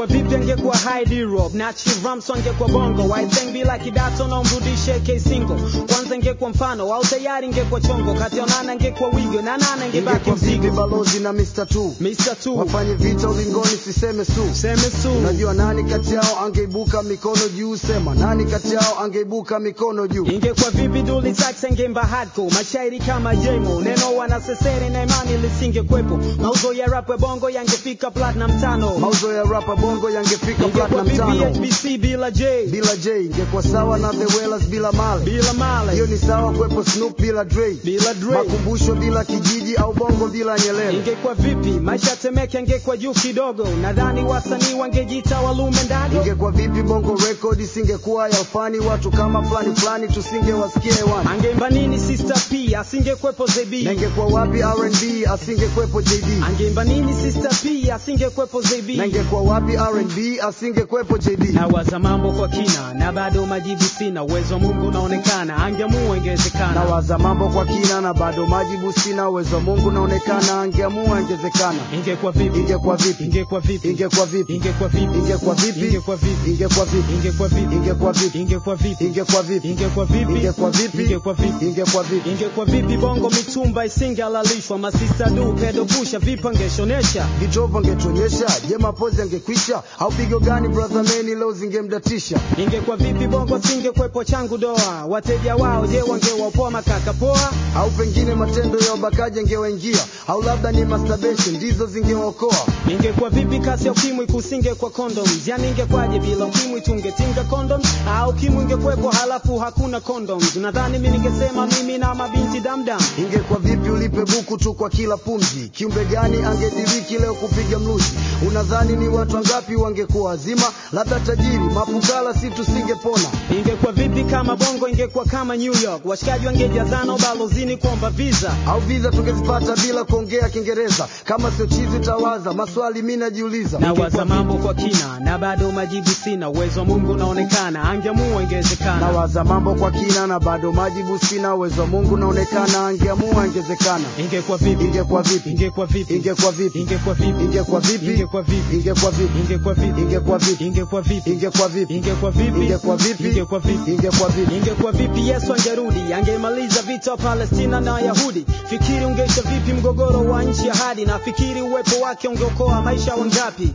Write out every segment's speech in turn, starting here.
ingekuwa vipi angekuwa hide Europe na Chivramso angekuwa bongo I think bila kidato na umrudishe K single kwanza ingekuwa mfano au tayari ingekuwa chongo kati ya nana ingekuwa wigo na nana ingebaki ingekuwa vipi mzigo balozi na Mr. Two Mr. Two wafanye vita ulingoni siseme su seme su unajua nani kati yao angeibuka mikono juu sema nani kati yao angeibuka mikono juu ingekuwa vipi duli tax angemba hardcore mashairi kama jemo neno wanasesere na imani lisingekwepo mauzo ya rap ya bongo yangefika platinum tano mauzo ya rapa bongo yangefika ingekuwa platinum vipi tano HBC bila J bila J ingekuwa sawa na the Wellers bila Male bila Male hiyo ni sawa kwepo Snoop bila Dre bila Dre makumbusho bila kijiji au bongo bila Nyerere ingekuwa vipi maisha temeke angekuwa juu kidogo nadhani wasanii wangejiita walume ndago ingekuwa vipi bongo record isingekuwa ya fani watu kama fulani fulani tusingewasikia hewani angeimba nini sister p asingekwepo na zb ingekuwa wapi R&B asingekwepo JD angeimba nini sister p asingekwepo zb na ingekuwa wapi R&B asingekwepo JD nawaza mambo kwa kina na bado majibu sina uwezo wa mungu unaonekana angeamua ingewezekana nawaza mambo kwa kina na bado majibu sina uwezo wa Mungu naonekana angeamua ingezekana ingekuwa vipi ingekuwa vipi ingekuwa vipi ingekuwa vipi ingekuwa vipi ingekuwa vipi ingekuwa vipi ingekuwa vipi ingekuwa vipi ingekuwa vipi ingekuwa vipi ingekuwa vipi ingekuwa vipi ingekuwa vipi ingekuwa vipi ingekuwa vipi ingekuwa vipi bongo mitumba isingehalalishwa masista du pedo pusha vipi angeshonesha vitovu angetuonyesha je mapozi angekwisha au pigo gani brother meni leo zingemdatisha ingekuwa vipi bongo singekwepo changu doa wateja wao je wangewapoa makaka poa au pengine matendo ya ubakaji angewaingia au labda ni masturbation ndizo zingewaokoa ingekuwa vipi kasi ya ukimwi kusinge kwa condoms yani ingekwaje bila ukimwi tungetinga condoms au ukimwi ingekwepo halafu hakuna condoms nadhani mi ningesema mimi na mabinti damdam ingekuwa vipi ulipe buku tu kwa kila pumzi kiumbe gani angediriki leo kupiga mluzi unadhani ni watu wangapi wangekuwa wazima labda tajiri mapukala si tusingepona ingekuwa vipi kama bongo ingekuwa kama new york washikaji wangejazana ubalozini kuomba visa au viza tungezipata bila kuongea kiingereza kama sio chizi utawaza maswali mi najiuliza nawaza mambo kwa kina na bado majibu sina uwezo wa mungu unaonekana angeamua ingewezekana nawaza mambo kwa kina na bado majibu sina uwezo wa mungu naonekana angeamua ingezekana ingekuwa vipi ingekuwa vipi ingekuwa vipi ingekuwa vipi ingekuwa vipi ingekuwa vipi ingekuwa vipi ingekuwa vipi ingekuwa vipi ingekuwa vipi ingekuwa vipi ingekuwa vipi ingekuwa vipi ingekuwa vipi ingekuwa vipi ingekuwa vipi ingekuwa vipi yesu angerudi angemaliza vita wa palestina na wayahudi fikiri ungeisha vipi mgogoro wa nchi ya hadi na fikiri uwepo wake ungeokoa maisha wangapi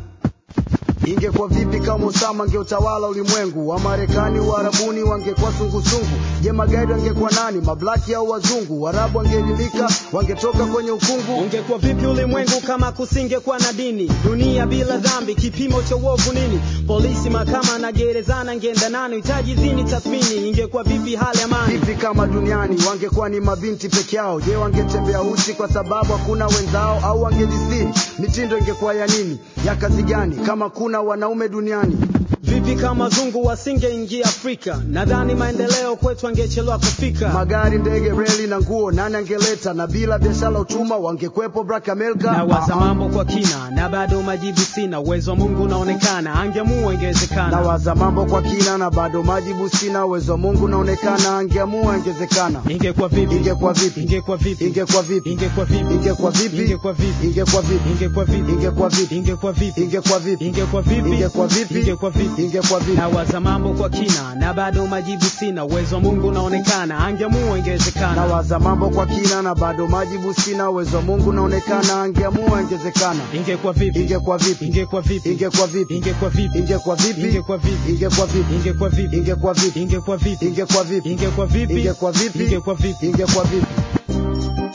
ingekuwa vipi kama Osama angeutawala ulimwengu wa Marekani Uarabuni wangekuwa sungusungu je magaidi wangekuwa nani mablaki au wazungu Waarabu wangeelimika wangetoka kwenye ukungu ungekuwa vipi ulimwengu kama kusingekuwa na dini dunia bila dhambi kipimo cha uovu nini polisi mahakama na gerezana ngeenda nani hitaji zini tathmini ingekuwa vipi hali amani vipi kama duniani wangekuwa ni mabinti peke yao je wangetembea uchi kwa sababu hakuna wenzao au wangejisiri mitindo ingekuwa ya nini ya kazi gani kama kuna wanaume duniani vipi kama zungu wasingeingia afrika nadhani maendeleo kwetu angechelewa kufika magari ndege reli na nguo nani angeleta na bila biashara utuma wangekwepo Black America nawaza Ah, ah. mambo kwa kina na bado majibu sina uwezo wa mungu unaonekana angeamua ingewezekana nawaza mambo kwa kina na bado majibu sina uwezo wa Mungu naonekana angeamua ingezekana ingekuwa vipi ingekuwa vipi ingekuwa vipi ingekuwa vipi ingekuwa vipi ingekuwa vipi ingekuwa vipi ingekuwa vipi ingekuwa vipi ingekuwa vipi ingekuwa vipi ingekuwa vipi ingekuwa vipi ingekuwa vipi ingekuwa vipi ingekuwa vipi nawaza mambo kwa kina na bado majibu sina uwezo wa mungu unaonekana angeamua ingewezekana nawaza mambo kwa kina na bado majibu sina uwezo wa Mungu naonekana angeamua ingezekana ingekuwa vipi ingekuwa vipi ingekuwa vipi ingekuwa vipi ingekuwa vipi ingekuwa vipi ingekuwa vipi ingekuwa vipi ingekuwa vipi ingekuwa vipi ingekuwa vipi ingekuwa vipi ingekuwa vipi ingekuwa vipi ingekuwa vipi ingekuwa vipi ingekuwa vipi ingekuwa vipi